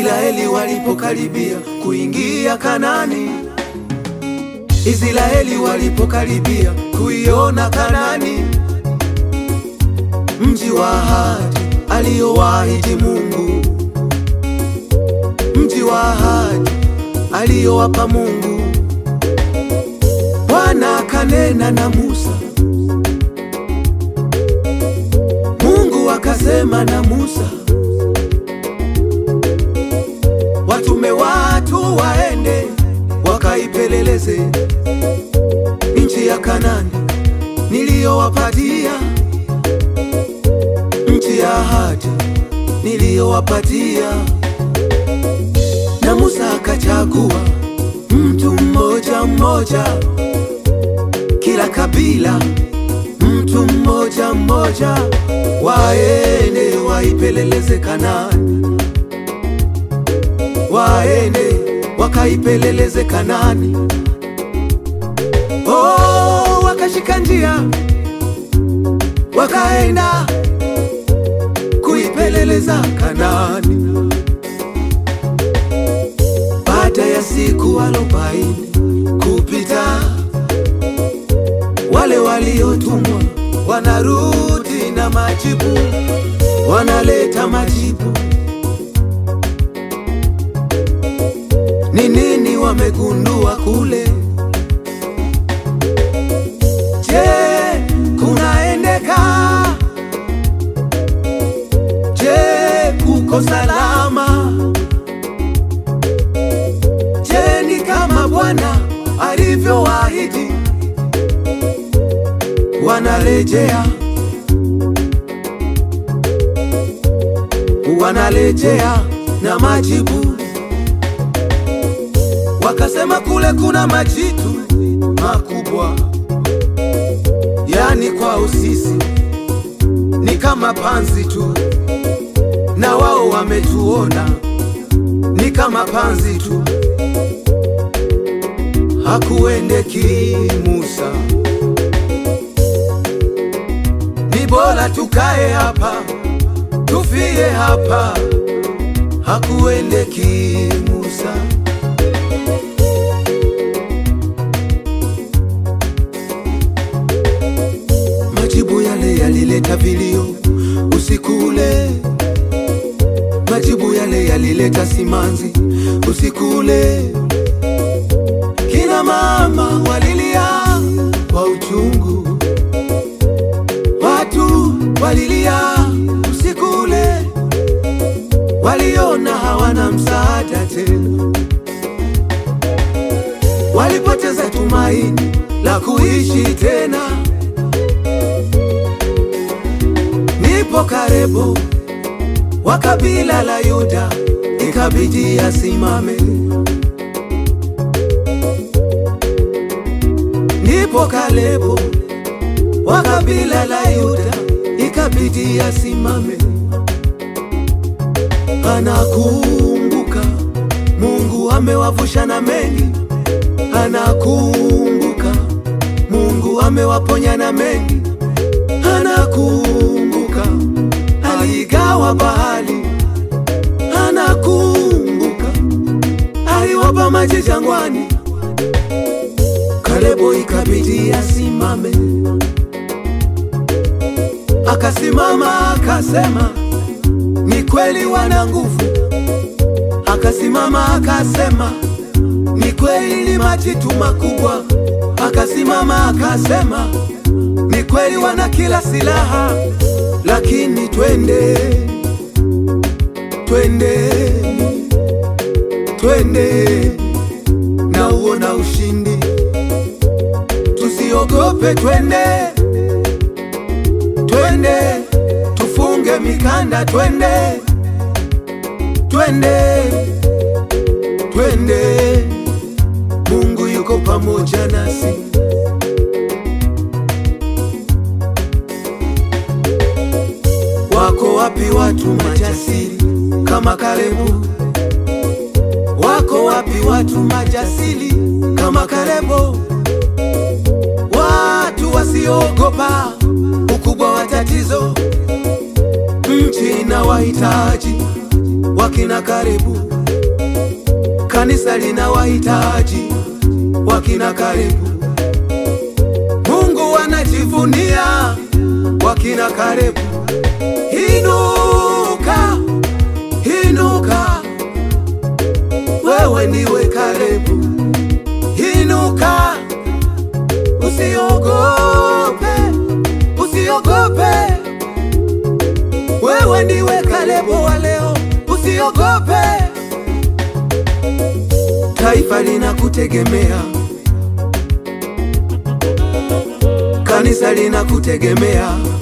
Israeli walipokaribia kuingia Kanani, Israeli walipokaribia kuiona Kanani, mji wa ahadi aliyowaahidi Mungu, mji wa ahadi aliyowapa Mungu. Bwana akanena na Musa, Mungu akasema na Musa, watume watu waende wakaipeleleze nchi ya Kanani niliyowapatia, nchi ya ahadi niliyowapatia. Na Musa akachagua mtu mmoja mmoja, kila kabila mtu mmoja mmoja, waende waipeleleze Kanani, waende wakaipeleleze Kanani. Oh, wakashika njia wakaenda kuipeleleza Kanani. Baada ya siku arobaini kupita, wale waliotumwa wanarudi na majibu, wanaleta majibu. Ni nini wamegundua kule? Je, kunaendeka? Je, kuko salama? Je, ni kama Bwana alivyowaahidi? Wanarejea, wanarejea na majibu. Wakasema kule kuna majitu makubwa, yani kwao sisi ni kama panzi tu, na wao wametuona ni kama panzi tu. Hakuendeki Musa, ni bora tukae hapa tufie hapa. Hakuendeki Musa. Majibu yale yalileta vilio usiku ule, majibu yale yalileta simanzi usiku ule. Kina mama walilia kwa uchungu, watu walilia usiku ule, waliona hawana msaada tena, walipoteza tumaini la kuishi tena. Nipo karibu wa kabila la Yuda, ikabidi asimame. Nipo karibu wa kabila la Yuda, ikabidi asimame. Anakumbuka Mungu amewavusha na mengi, anakumbuka Mungu amewaponya na mengi, anakumbuka aligawa bahari, anakumbuka aliwapa maji jangwani. Kalebu ikabidi asimame, akasimama akasema, ni kweli wana nguvu. Akasimama akasema, ni kweli majitu makubwa. Akasimama akasema, ni kweli wana kila silaha, lakini twende, twende, twende na uona ushindi, tusiogope, twende, twende, tufunge mikanda, twende, twende, twende, Mungu yuko pamoja nasi. Wako wapi watu majasiri kama Kalebu? Wako wapi watu majasiri kama Kalebu? Watu wasioogopa ukubwa wa tatizo, nchi na wahitaji wakina Kalebu. Kanisa lina wahitaji wakina Kalebu. Mungu anajivunia wakina Kalebu. Inuka, inuka, wewe ndiwe Kalebu. Inuka, usiogope, usiogope, wewe ndiwe Kalebu wa leo, usiogope. Taifa linakutegemea, kanisa linakutegemea